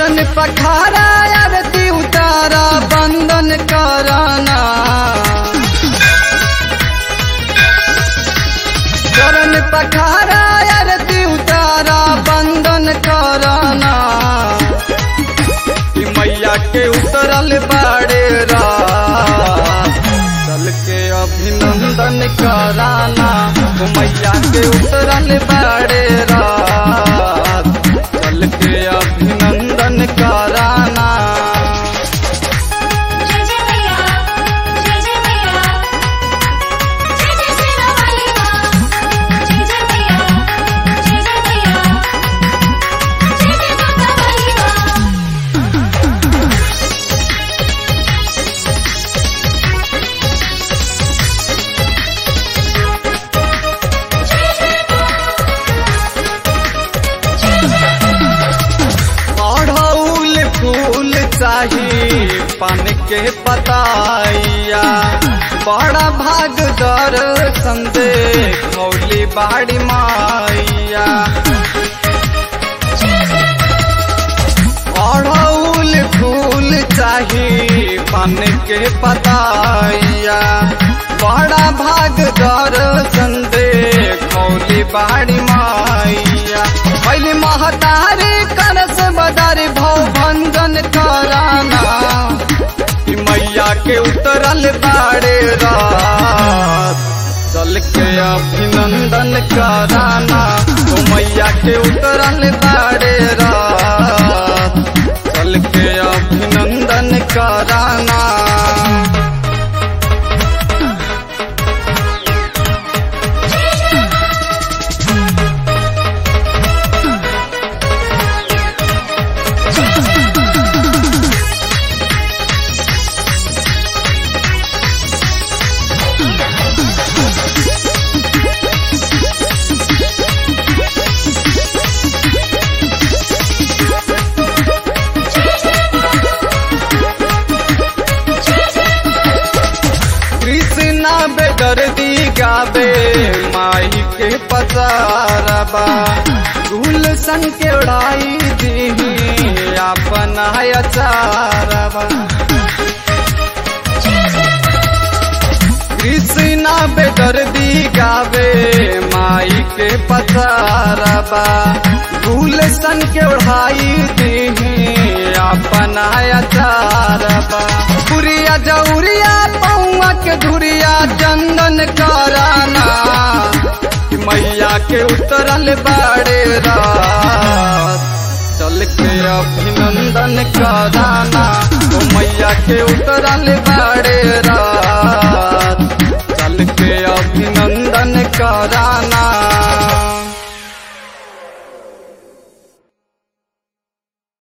चरण पखारा आरती उतारा बंदन कराना चरण पखारा आरती उतारा बंदन कराना कि मैया के उतरल बाड़े रात चल के अभिनंदन कराना ओ मैया के उतरल बाड़े रात चल के अभिनंदन कराना जय जय मैया जय जय मैया जय जय सेना वाली मां जय जय मैया जय जय मैया जय जय माता वाली मां अढ़ौल फूल चाही पान के पताइया बड़ा भाग दर संदे खौली बाड़ी माइया अढ़ौल फूल चाही पान के पताइया बड़ा भाग दर संदे खौली बाड़ी माइया पहले महतारी करस बदारी भव भंजन कराना कि मैया के उतरल बाड़े रात चल के अभिनंदन कराना तो मैया के उतरल बाड़े रात चल के अभिनंदन कराना कृष्णा बेदर्दी गावे माई के पसारबा गुलशन के उड़ाई दी अपन अचारबा कृष्णा बेदर्दी गावे माई के पसारबा गुलशन के उड़ाई दी अपन अचारबा पुरिया जौरिया पौआ के धुरिया चंदन कराना कि मैया के उतरल बाड़े रात चल के अभिनंदन कराना तो मैया के उतरल बाड़े रात